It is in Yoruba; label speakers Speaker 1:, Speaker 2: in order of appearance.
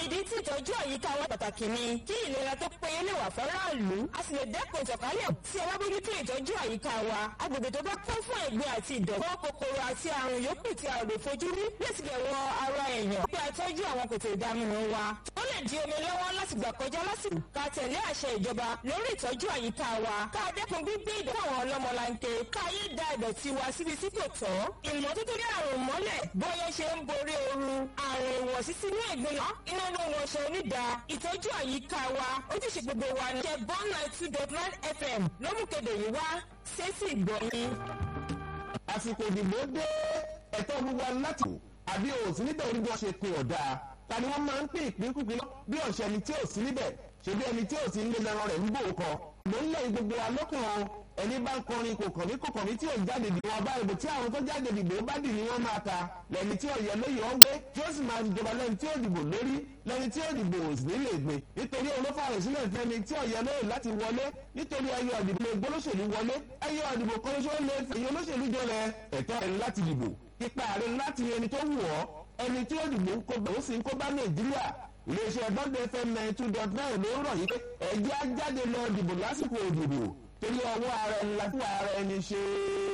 Speaker 1: ìdí tí ìtọ́jú àyíká wa pàtàkì ni kí ìlera tó péye lè wà fọ́ráàlú a sì lè dẹ́kun ìtànkálẹ̀ tí ẹ bá bójútó ìtọ́jú àyíká wa agbègbè tó bá kún fún ẹ̀gbin àti ìdọ̀tí kòkòrò àti àrùn yòókù tí a ò lè fojú rí lè sì lè wọ ara èèyàn bí a tọ́jú àwọn kòtò ìdaminù wa ó lè di omi lọ́wọ́ láti gbà kọjá lásìkò ká tẹ̀lé àṣẹ ìjọba lórí ìtọ́jú àyíká wa ká dẹ́kun gbígbé ìdọ̀tí àwọn ọlọ́mọlanke ká yé da ìdọ̀tí wa síbi tí kò tọ́ ìmọ́tótó ní àrùn mọ́lẹ̀ bóyá ṣe ń borí ooru àrùn ìwọ̀sí sínú ẹ̀gbin iná ló ń wọṣọ onídà ìtọ́jú àyíká wa ojúṣe gbogbo wa ní ṣe bọ́n nine two dot nine fm ló mú kéde yìí wá ṣéṣì gbọ̀nyìn.
Speaker 2: àsìkò ìdìbò dé ẹ̀tọ́ gbogbo wa láti wò àbí òsì níbẹ̀ orí bí wọ́n ṣe pin ọ̀dà ta ni wọ́n máa ń pín ìpínkùpín bí ọ̀sẹ̀ ẹni tí ò sí níbẹ̀ ṣe bí ẹni tí ò sí nílé lẹ́ran rẹ̀ ń bò kọ. ló ń lẹ́yìn gbogbo wa lọ́kùnrin ẹni bá ń kọrin kò kàn mí kò kàn mí tí ò jáde dìbò wọn bá ìbò tí àwọn tó jáde dìbò bá dì ní wọn máa ta lẹni tí ọ̀yẹ́ lóye ọ̀ gbé tí ó sì máa jọba lẹni tí ó dìbò lórí lẹni tí ó dìbò ò sì nílé gbé nítorí olófààrẹ sílẹ̀ fẹ́ni tí ọ̀yẹ́ lóye láti wọlé nítorí ẹyẹ ọ̀dìbò lè gbólóṣèlú wọlé ẹyẹ ọ̀dìbò kan ṣó lè fẹ̀yẹ olóṣèlú jọlẹ̀ ẹ̀tọ́ rẹ̀ láti dìbò ipa rẹ̀ láti ẹni tó wù ọ́ ẹni tí ó dìbò ń kó bẹ̀ ó sì ń kó bá nàìjíríà iléeṣẹ́ bọ́ndé fm nine two dot nine ló ń rọ̀ yí pé ẹ̀jẹ̀ á jáde lọ dìbò lásìkò òdìbò torí ọwọ́ ara ẹni la fún ara ẹni ṣe é.